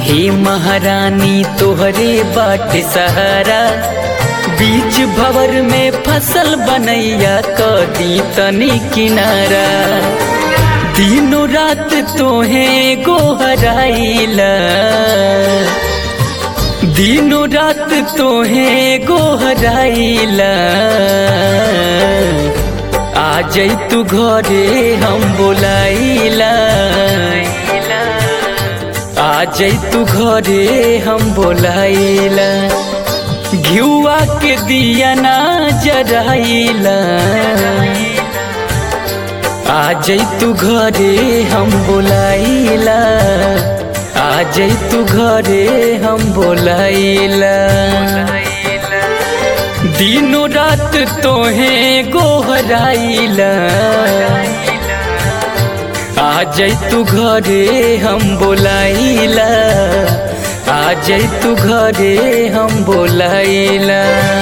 हे महारानी तोहरे बाट सहारा बीच भवर में फसल बनैया कदी तनी किनारा दिनों रात तोहे गोहराइला दिनों रात तोहे गोहराइला आ जई तू घरे हम बोलाइला आ जई तू घरे हम बोलाइला घिउआ के दिया ना जराइला आ जई तू घरे हम बोलाइला आ जई तू घरे हम बोलाइला दिनों रात तोहे गोहराइला आ जई तू घरे हम बोलाइला आ जई तू घरे हम बोलाइला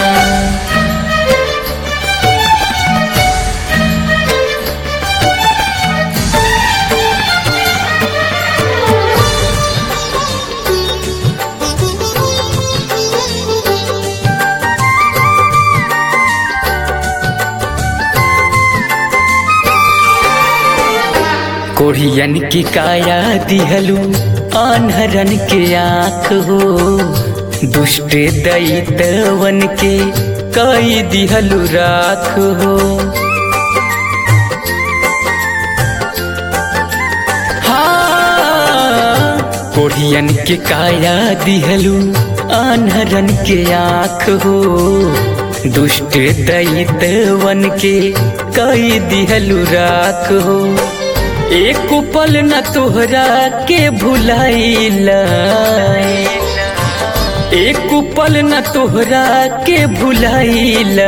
कोढ़ियन की काया दिहलू अनहरन के आँख हो दुष्ट दैतवन के कई दिहलू राख हो हाँ, कोढ़ियन के काया दिहलू अनहरन के आँख हो दुष्ट दैतवन के कई दिहलू राख हो एक पल न तोहरा के भुलाइला एक पल न तोहरा के भुलाइला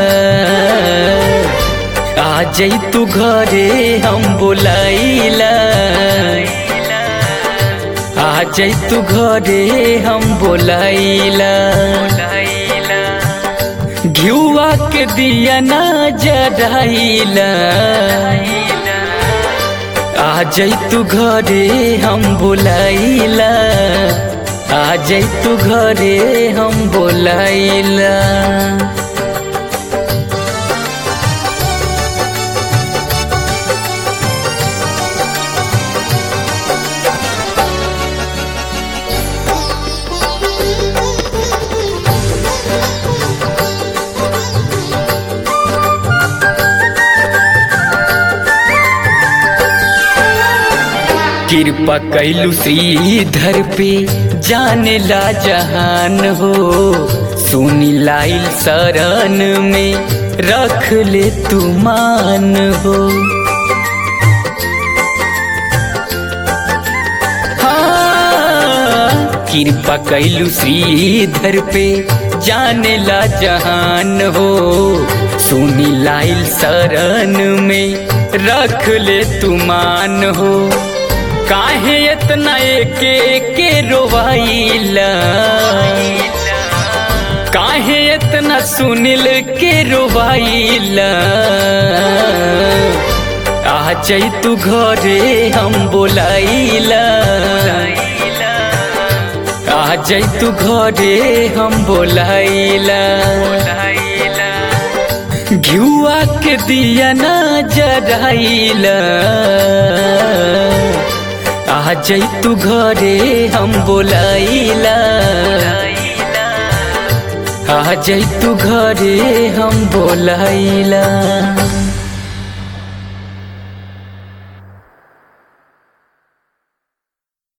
आ जई तू घरे हम बोलाइला आ जई तू घरे हम बोलाइला घिउआ के दिया ना जराइला आ जई तू घरे हम बोलाइला आ जई तू घरे हम बोलाइला कृपा कैलू श्रीधर पे जाने ला जहान हो सुनी लाइल शरण में रख ले तू मान हो हाँ, कृपा कैलू श्रीधर पे जाने ला जहान हो सुनी लाइल शरण में रख ले तू मान हो काहे इतना एके के रोवाइला काहे इतना सुनिल के रोवाइला आ जई तू घरे हम बोलाइला आ जई तू घरे हम बोलाइला घिउआ के दिया ना जराइला आ जई तू घरे हम बोलाइला आ जई तू घरे हम बोलाइला